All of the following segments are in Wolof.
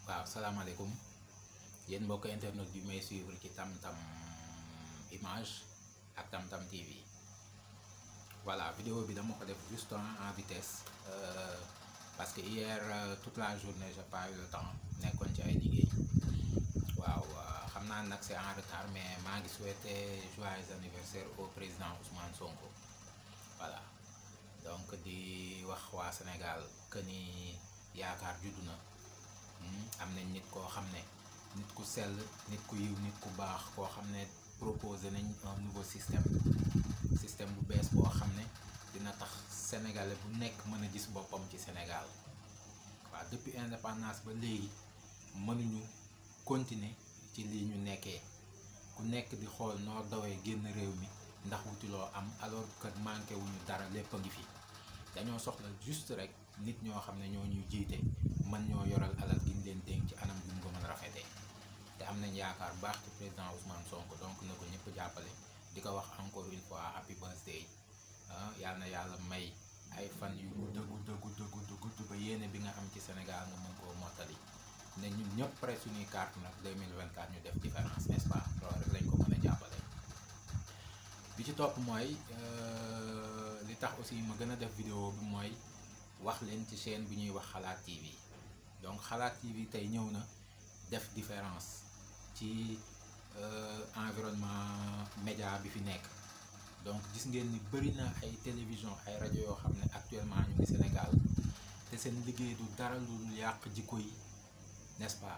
waaw salaamaaleykum yéen mbokk internet bi may suivre ci Tam Tam image ak Tam Tam TV voilà vidéo bi dama ko def juste en vitesse euh, parce que hier euh, toute la journée j'ai pas eu le temps nekkoon ci ay liggéey waaw xam naa nag c'est en retard mais maa ngi souhaiter joyeux anniversaire au président Ousmane Sonko voilà donc di wax waa Sénégal que ni yaakaar juddu na. am nañ nit koo xam ne nit ku sell nit ku yiw nit ku baax koo xam ne proposé nañ un nouveau système système bu bees boo xam ne dina tax sénégalais bu nekk mën a gis boppam ci Sénégal waaw depuis indépendance ba léegi mënuñu continuer ci lii ñu nekkee ku nekk di xool noo dawee génn réew mi ndax wutiloo am alors que manqué wuñu dara lépp a ngi fi dañoo soxla juste rek nit ñoo xam ne ñoo ñuy jiite mën ñoo yoral alal gi ñu leen dénk ci anam gi mu ko mën rafetee te am nañ yaakaar baax ci président Ousmane Sonko donc na ko ñëpp jàppale di ko wax encore une fois happy birthday yal na yàlla may ay fan yu gudd gudd gudd gudd gudd ba yéene bi nga am ci Sénégal nga mën koo mottali ne ñun ñëpp pare suñuy carte nag 2024 ñu def différence n'est-ce pas loolu rek lañ ko mën a jàppale bi ci topp mooy li tax aussi ma gën a def vidéo bi mooy wax leen ci chaîne bi ñuy wax xalaat TV donc xalaat TV tey ñëw na def différence ci environnement média bi fi nekk donc gis ngeen ni bëri na ay télévision ay rajo yoo xam ne actuellement ñu ngi Sénégal te seen liggéey du dara lu yàq jikko yi n'est-ce pas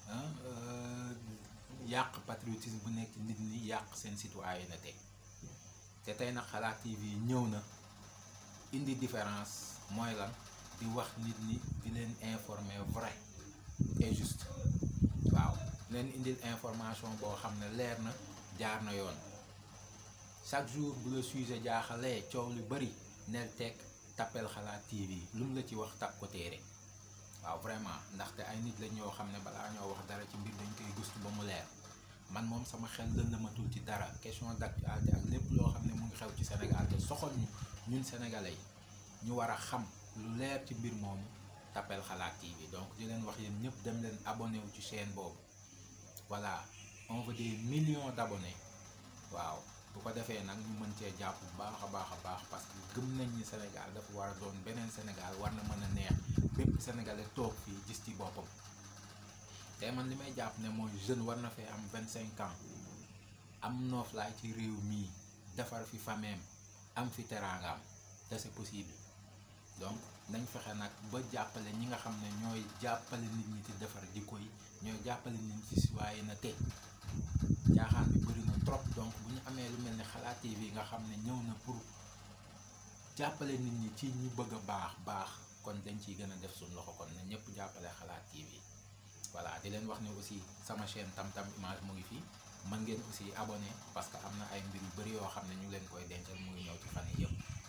yàq patriotisme bu nekk nit ñi yàq seen citoyenneté te tey nag xalaat TV ñëw na indi différence mooy lan di wax nit ñi di leen informer vrai et juste waaw leen indil information boo xam ne leer na jaar na yoon chaque jour bu la sujet jaaxalee coow lu bari nel teg tappel xalaat TV lu mu la ci wax tap ko téere waaw vraiment ndaxte ay nit lañ ñoo xam ne balaa ñoo wax dara ci mbir dañ koy gëstu ba mu leer man moom sama xel lëndamatul ci dara question d'actualité ak lépp loo xam ne mu ngi xew ci Sénégal te soxal ñu ñun sénégalais yi ñu war a xam lu leer ci mbir moomu tappel xalaat TV donc di leen wax yéen ñëpp dem leen abonné wu ci chaîne boobu voilà on veut des millions d'abonnés waaw bu ko defee nag ñu mën cee jàpp bu baax a baax a baax parce que gëm nañ ni Sénégal dafa war a doon beneen Sénégal war na mën a neex bépp sénégalais toog fii gis ci boppam te man li may jàpp ne mooy jeune war na fee am vingt cinq ans am nooflaay ci réew mii defar fi fameem am fi teraangaam te c'est possible donc nañ fexe nag ba jàppale ñi nga xam ne ñooy jàppale nit ñi ci defar jikko yi ñooy jàppale nit ñi ci citoyenneté caaxaan bi bëri na trop donc bu ñu amee lu mel ni xalaat TV nga xam ne ñëw na pour jàppale nit ñi ci ñu bëgg a baax baax kon dañ ciy gën a def suñ loxo kon na ñëpp jàppale xalaat TV voilà di leen wax ne aussi sama chaîne Tam Tam image mu ngi fii mën ngeen aussi abonné parce que am na ay mbir yu bëri yoo xam ne ñu leen koy dencal mu ngi ñëw ci fan yi yëpp